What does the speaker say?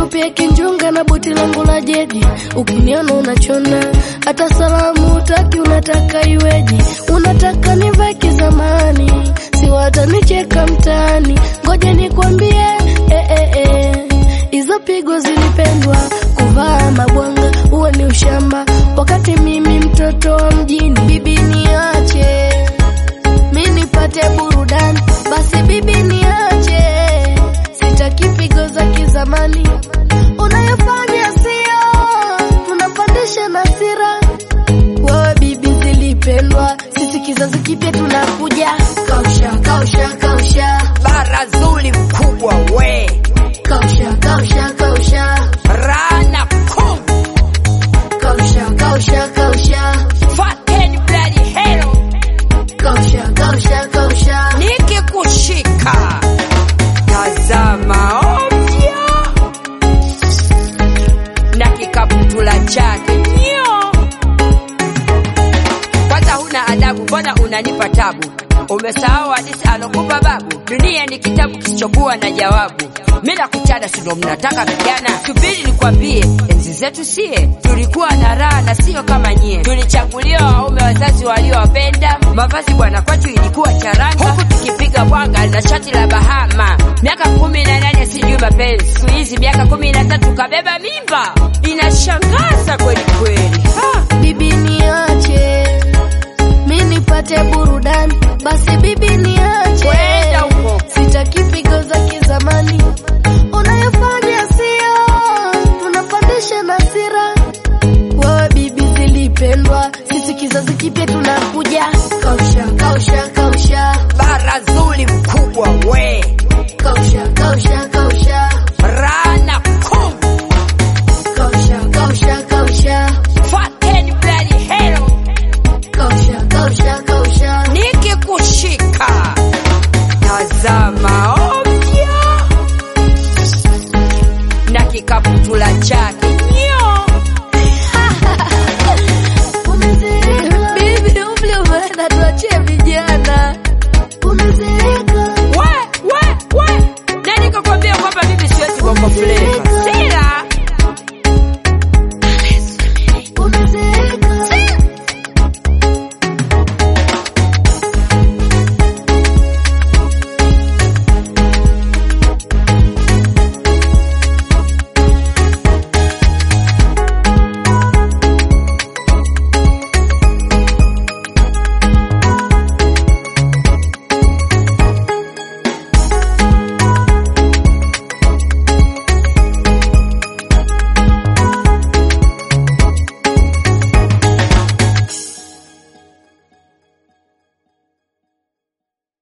pia kinjunga na buti langu la jedi, ukiniona unachona, hata salamu utaki, unataka iweje? Unataka nivae kizamani, si watanicheka mtaani. Ngoja nikwambie, eh, eh, eh. Hizo pigo zilipendwa, kuvaa mabwanga huo ni ushamba, wakati mimi mtoto wa mjini. Bibi niache mi nipate burudani, basi bibi niache, sitaki pigo za kizamani unayofanya sio, unapandisha nasira. Wewe bibi zilipendwa, sisi kizazi kipya tunakuja. Kausha, kausha, kausha, bara zuri mkubwa we kausha, kausha, kausha, rana kum kausha, kausha, kausha, fateni bloody hell kausha, kausha, kausha. nikikushika tazama ovyo na kikaputula chake nyo kwanza huna adabu mbona unanipa tabu umesahau hadithi alokupa babu dunia ni kitabu kisichokuwa na jawabu mi nakuchana sindo mnataka vijana subiri nikwambie enzi zetu sie tulikuwa na raha na sio kama nyie tulichaguliwa waume wazazi waliowapenda mavazi bwana kwetu ilikuwa charanga huku tukipiga bwanga na shati la bahama miaka kumi na nane sijui mapenzi siku hizi miaka kumi na tatu kabeba mimba inashangaza kweli kweli ha! Bibi niache, mi nipate burudani, basi bibi niache, Kwenda huko. sitaki pigo za kizamani unayofanya sio, unapandisha nasira. Wewe bibi zilipendwa, sisi kizazi kipya tunakuja.